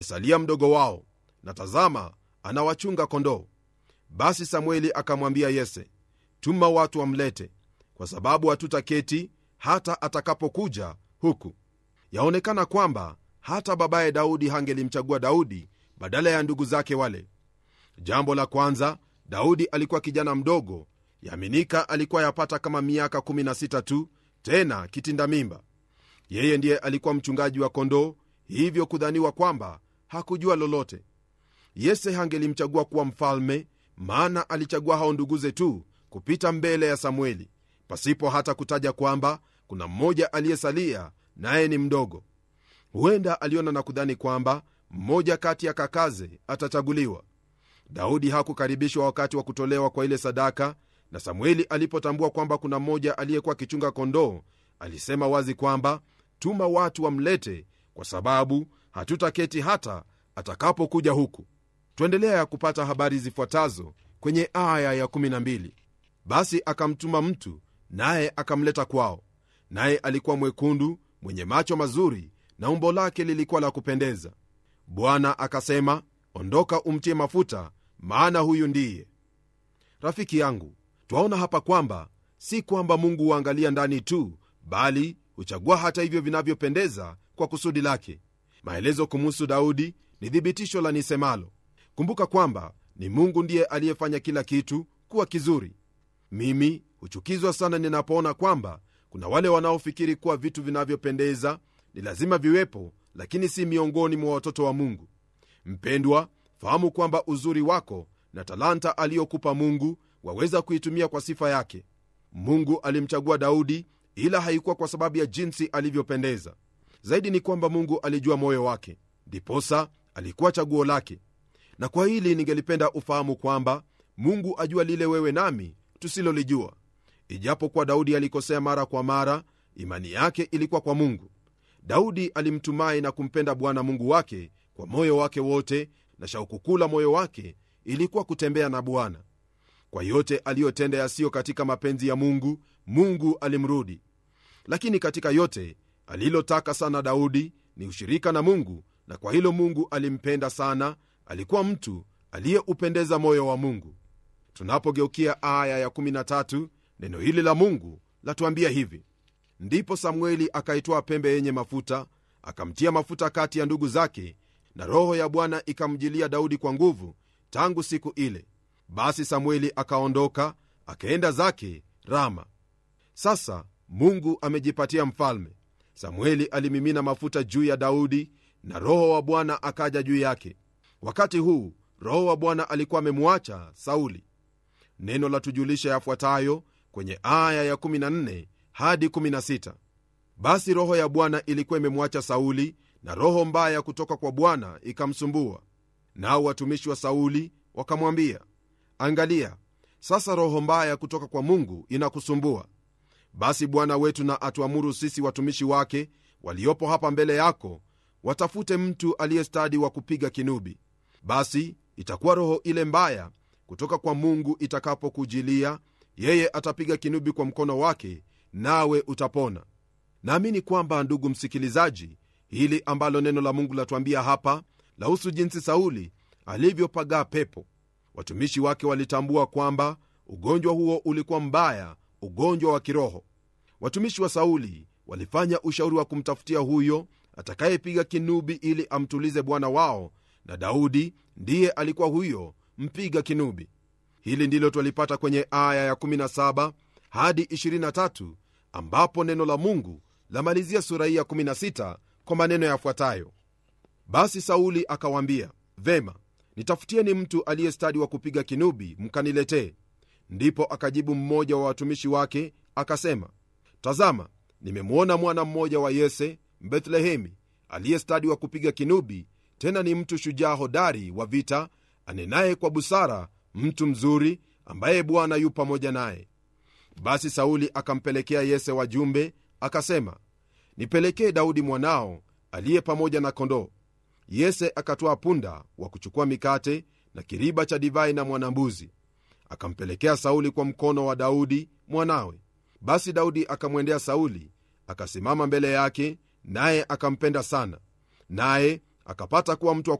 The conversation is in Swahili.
amesalia mdogo wao na tazama anawachunga kondoo basi samueli akamwambia yese tuma watu wamlete kwa sababu hatutaketi hata atakapokuja huku yaonekana kwamba hata babaye daudi hangelimchagua daudi badala ya ndugu zake wale jambo la kwanza daudi alikuwa kijana mdogo yaminika alikuwa yapata kama miaka 16 tu tena kitinda mimba yeye ndiye alikuwa mchungaji wa kondoo hivyo kudhaniwa kwamba hakujua lolote yese hangelimchagua kuwa mfalme maana alichagua hao nduguze tu kupita mbele ya samueli pasipo hata kutaja kwamba kuna mmoja aliyesalia naye ni mdogo huenda aliona na kudhani kwamba mmoja kati ya kakaze atachaguliwa daudi hakukaribishwa wakati wa kutolewa kwa ile sadaka na samueli alipotambua kwamba kuna mmoja aliyekuwa akichunga kondoo alisema wazi kwamba tuma watu wamlete kwa sababu hatutaketi hata atakapokuja huku twaendelea ya kupata habari zifuatazo kwenye aya ya 12 basi akamtuma mtu naye akamleta kwao naye alikuwa mwekundu mwenye macho mazuri na umbo lake lilikuwa la kupendeza bwana akasema ondoka umtie mafuta maana huyu ndiye rafiki yangu twaona hapa kwamba si kwamba mungu huangalia ndani tu bali huchagua hata hivyo vinavyopendeza kwa kusudi lake maelezo kumuhusu daudi ni thibitisho la nisemalo kumbuka kwamba ni mungu ndiye aliyefanya kila kitu kuwa kizuri mimi huchukizwa sana ninapoona kwamba kuna wale wanaofikiri kuwa vitu vinavyopendeza ni lazima viwepo lakini si miongoni mwa watoto wa mungu mpendwa fahamu kwamba uzuri wako na talanta aliyokupa mungu waweza kuitumia kwa sifa yake mungu alimchagua daudi ila haikuwa kwa sababu ya jinsi alivyopendeza zaidi ni kwamba mungu alijua moyo wake ndiposa alikuwa chaguo lake na kwa hili ningelipenda ufahamu kwamba mungu ajua lile wewe nami tusilolijua ijapokuwa daudi alikosea mara kwa mara imani yake ilikuwa kwa mungu daudi alimtumai na kumpenda bwana mungu wake kwa moyo wake wote na shauku kuu la moyo wake ilikuwa kutembea na bwana kwa yote aliyotenda yasiyo katika mapenzi ya mungu mungu alimrudi lakini katika yote alilotaka sana daudi ni ushirika na mungu na kwa hilo mungu alimpenda sana alikuwa mtu aliyeupendeza moyo wa mungu tunapogeukia aya ya13 neno hili la mungu latuambia hivi ndipo samueli akaitwaa pembe yenye mafuta akamtia mafuta kati ya ndugu zake na roho ya bwana ikamjilia daudi kwa nguvu tangu siku ile basi samueli akaondoka akaenda zake rama sasa mungu amejipatia mfalme samueli alimimina mafuta juu ya daudi na roho wa bwana akaja juu yake wakati huu roho wa bwana alikuwa amemwacha sauli neno la tujulisha yafuatayo kwenye aya ya14 hadi 16 basi roho ya bwana ilikuwa imemwacha sauli na roho mbaya kutoka kwa bwana ikamsumbua nao watumishi wa sauli wakamwambia angalia sasa roho mbaya kutoka kwa mungu inakusumbua basi bwana wetu na atuamuru sisi watumishi wake waliopo hapa mbele yako watafute mtu aliyestadi wa kupiga kinubi basi itakuwa roho ile mbaya kutoka kwa mungu itakapokujilia yeye atapiga kinubi kwa mkono wake nawe utapona naamini kwamba ndugu msikilizaji hili ambalo neno la mungu latuambia hapa lahusu jinsi sauli alivyopagaa pepo watumishi wake walitambua kwamba ugonjwa huo ulikuwa mbaya ugonjwa wa kiroho watumishi wa sauli walifanya ushauri wa kumtafutia huyo atakayepiga kinubi ili amtulize bwana wao na daudi ndiye alikuwa huyo mpiga kinubi hili ndilo twalipata kwenye aya ya17 hadi 23 ambapo neno la mungu lamalizia sura hii ya16 kwa maneno yafuatayo basi sauli akawaambia vema nitafutieni mtu aliyestadi wa kupiga kinubi mkaniletee ndipo akajibu mmoja wa watumishi wake akasema tazama nimemwona mwana mmoja wa yese mbethlehemi aliyestadi wa kupiga kinubi tena ni mtu shujaa hodari wa vita anenaye kwa busara mtu mzuri ambaye bwana yu pamoja naye basi sauli akampelekea yese wajumbe akasema nipelekee daudi mwanao aliye pamoja na kondoo yese akatwaa punda wa kuchukua mikate na kiriba cha divai na mwanambuzi akampelekea sauli kwa mkono wa daudi mwanawe basi daudi akamwendea sauli akasimama mbele yake naye akampenda sana naye akapata kuwa mtu wa